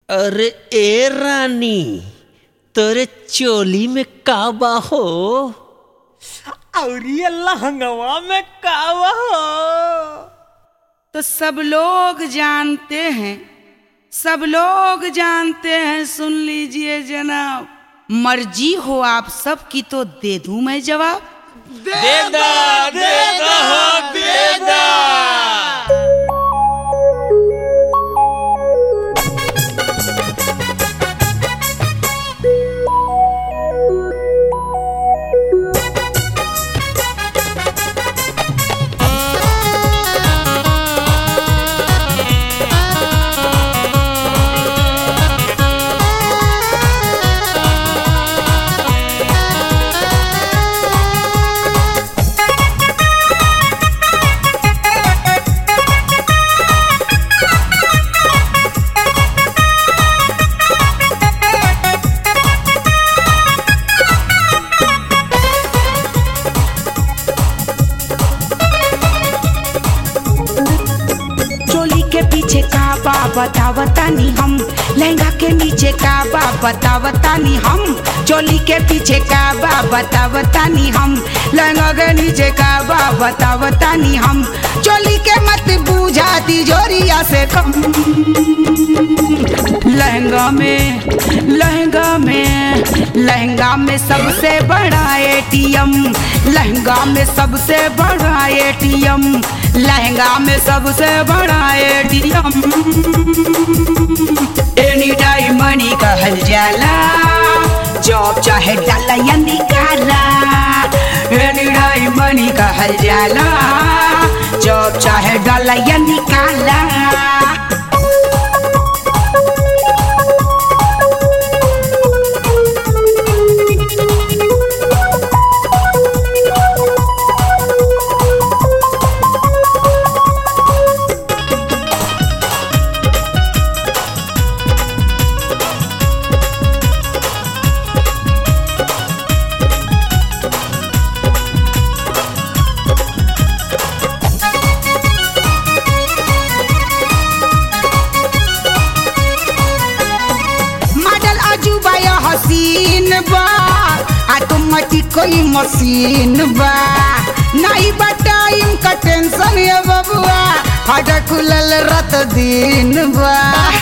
अरे ए रानी तोरे चोली में का बा हो और ये लहंगवा में कावा हो तो सब लोग जानते हैं सब लोग जानते हैं सुन लीजिए जनाब मर्जी हो आप सब की तो दे दूं मैं जवाब दे दा दे दा हो दे दा चोली के पीछे का बा बतावतानी हम लहंगा के नीचे का बा बतावतानी हम चोली के पीछे का बा बतावतानी हम लहंगा के नीचे का बा बतावतानी हम चोली के मत बूझा तिजोरिया से कम लहंगा में लहंगा में लहंगा में सबसे बड़ा एटीएम लहंगा में सबसे बड़ा एटीएम लहंगा में सबसे बड़ा एटीएम एनी टाइम मनी कहल जाला जॉब चाहे डाला या निकाला एनी टाइम मनी कहल जाला जॉब चाहे डाला या निकाला मॉडल अजूबा या हसीन बा ऑटोमेटिक कोई मशीन बा नहीं बा टाइम का टेंशन ये बबुआ हट खुलल रत दिन बा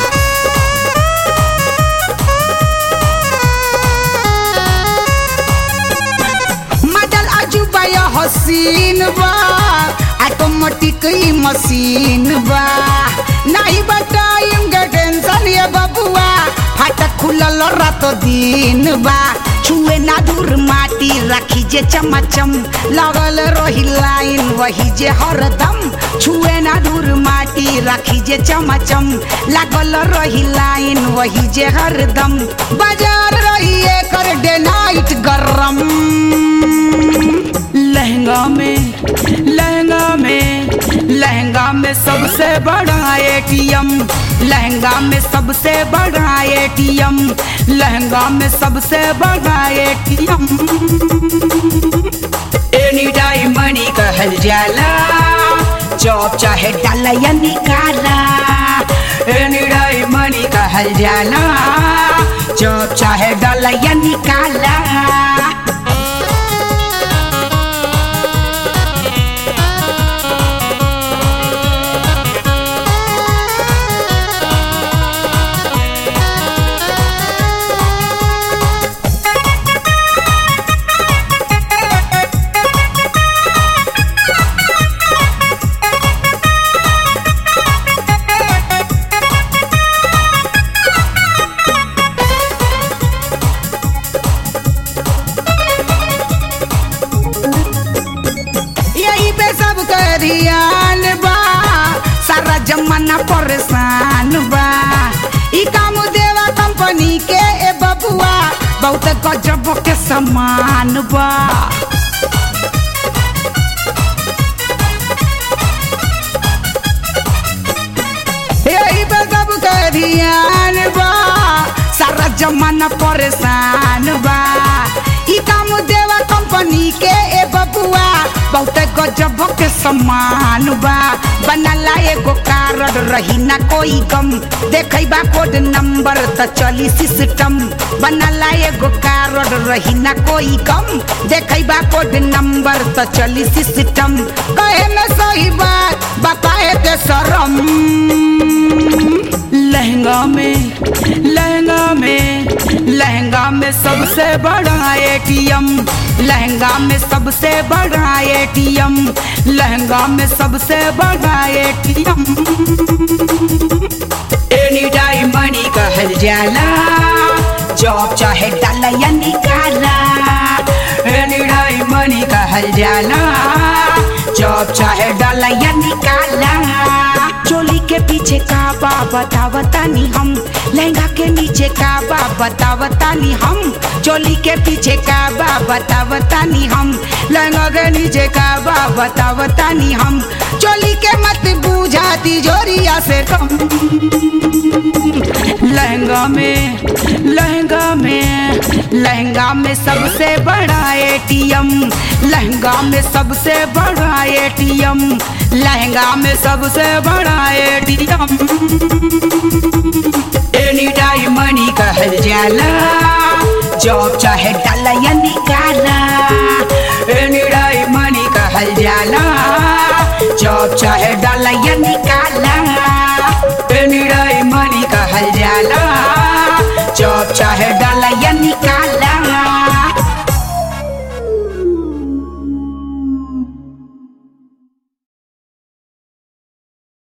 मॉडल अजूबा या हसीन बा ऑटोमेटिक ही मशीन बा नहीं बा टाइम का टेंशन ये बबुआ फाटक खुलल रात दिन बा छुए ना दूर माटी रखी जे चमचम लगल रही लाइन वही जे हरदम छुए ना दूर माटी रखी जे चमचम लागल रही लाइन वही जे हरदम बाजार रही एकर डे नाइट गरम लहंगा में लहंगा में लहंगा में सबसे बड़ा एटीएम लहंगा में सबसे बड़ा एटीएम लहंगा में सबसे बड़ा एटीएम एनी टाइम मनी कहल जाला जॉब चाहे डाला या निकाला एनी टाइम मनी कहल जाला जॉब चाहे डाला या निकाला यही पे सब ध्यान बा सारा जमाना परेशान बा ई काम देवा कंपनी के ए बबुआ बहुत गजब के समान बा यही पे सब ध्यान बा सारा जमाना परेशान बा ई काम देवा कंपनी के ए बबुआ बहुते गजब के समान बा बनला एगो कारण रही ना कोई गम देखै बा कोड नंबर त चली सिस्टम बनला एगो कारण रही ना कोई गम देखै बा कोड नंबर त चली सिस्टम कहे में सही बात बताए के शरम लहंगा में लहंगा में लहंगा में सबसे बड़ा एटीएम लहंगा में सबसे बड़ा एटीएम लहंगा में सबसे बड़ा एटीएम एनी टाइम मनी कहल जाला जॉब चाहे डाला या निकाला एनी टाइम मनी कहल जाला जॉब चाहे डाला या निकाला चोली के पीछे का बा बतावतानी हम लहंगा के नीचे का बा बतावतानी हम चोली के पीछे का बा बतावतानी हम लहंगा के नीचे का बा बतावतानी हम चोली के मत बूझा तिजोरिया से कम लहंगा में लहंगा में लहंगा में सबसे बड़ा एटीएम लहंगा में सबसे बड़ा एटीएम लहंगा में सबसे बड़ा एटीएम एनी टाइम मनी कहल जाला जॉब चाहे डाला या निकाल